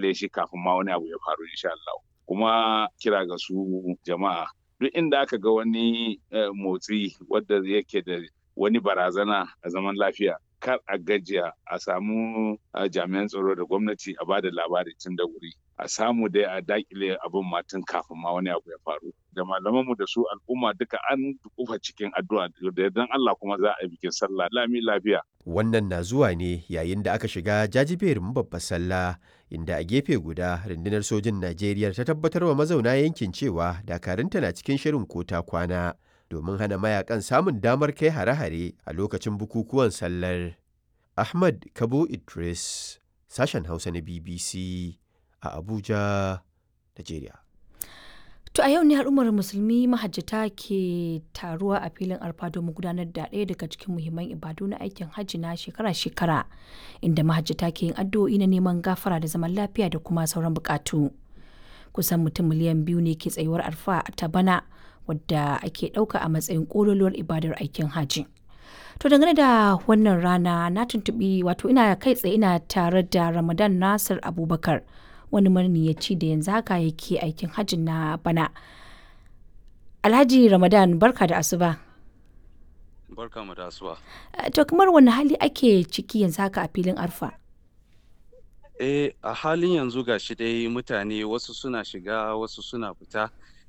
dakile shi kafin ma wani abu ya faru insha Allah kuma kira ga su jama'a duk inda aka ga wani motsi wadda yake da wani barazana a zaman lafiya kar a gajiya a samu jami'an tsaro da gwamnati a bada labari tun da wuri a samu dai a dakile abin matan kafin ma wani abu ya faru da malamanmu da su al'umma duka an kufa cikin addu'a da yardan Allah kuma za a yi bikin sallah lami lafiya wannan na zuwa ne yayin da aka shiga jajiberin babbar sallah inda a gefe guda rundunar sojin Najeriya ta tabbatar wa mazauna yankin cewa dakarunta na cikin shirin kota kwana domin hana mayakan samun damar kai hare-hare a lokacin bukukuwan sallar. Ahmad Kabo Idris, sashen Hausa na BBC a Abuja, Najeriya. To a yau ne al'ummar musulmi mahajjata ke taruwa a filin arfa domin gudanar da ɗaya daga cikin muhimman ibadu na aikin hajji na shekara-shekara inda mahajjata ke yin addu'o'i na neman gafara da zaman lafiya da kuma sauran bukatu. Kusan mutum miliyan biyu ne ke tsayuwar arfa ta bana wadda ake ɗauka a matsayin ƙololuwar ibadar aikin hajji. To dangane da wannan rana na tuntuɓi wato ina kai tsaye ina tare da Ramadan Nasir Abubakar wani maniyaci da yanzu haka yake aikin hajji na bana. Alhaji Ramadan barka da asuba. Barka mu da asuba. To kamar wani hali ake ciki yanzu haka a filin arfa? Eh a halin yanzu gashi dai mutane wasu suna shiga wasu suna fita.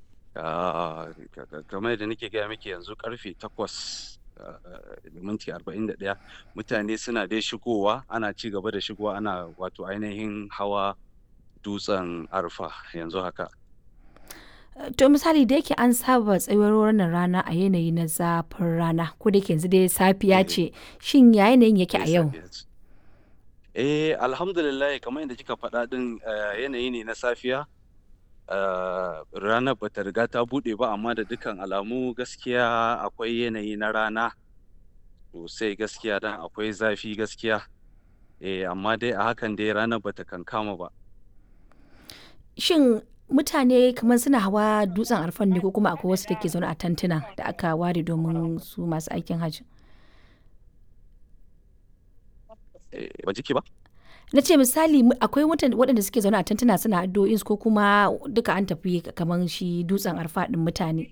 kamar da nake gaya miki yanzu karfe takwas da minti arba'in da ɗaya mutane suna dai shigowa ana ci gaba da shigowa ana wato ainihin hawa dutsen arfa yanzu haka to misali da yake an saba tsayuwar wannan rana a yanayi na zafin rana ko da yanzu dai safiya ce shin ya yanayin yake a yau eh alhamdulillah kamar yadda kika faɗa din yanayi ne na safiya Uh, ranar bata riga ta buɗe ba amma da dukkan alamu gaskiya akwai yanayi na rana sosai gaskiya dan akwai zafi gaskiya eh amma dai a hakan dai ranar bata kankama ba shin mutane kamar suna hawa dutsen arfan ne ko kuma akwai wasu da ke zaune a tantuna da aka ware domin su masu aikin hajji eh, ba jiki ba na ce misali akwai waɗanda suke zaune a tantuna suna addu'o'in ko kuma duka an tafi kamar shi dutsen arfa ɗin mutane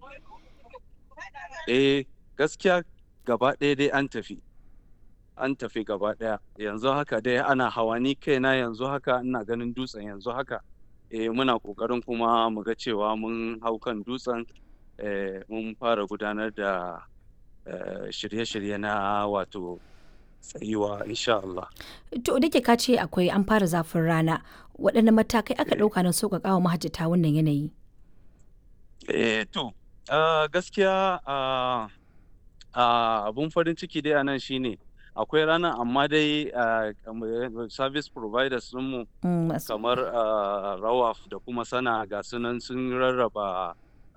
eh gaskiya gaba ɗaya dai an tafi an tafi gaba ɗaya yanzu haka dai ana hawa ni kaina yanzu haka ina ganin dutsen yanzu haka eh muna ƙoƙarin kuma mu ga cewa mun hau kan dutsen eh, mun fara gudanar da shirye-shirye na wato tsayuwa insha Allah. To da ka ce akwai an fara zafin rana waɗanne matakai aka ɗauka don sauƙaƙa wa mahajjata wannan yanayi? Eh to gaskiya abun farin ciki dai a nan shine akwai rana amma dai service providers mu kamar rawaf da kuma sana ga sunan sun rarraba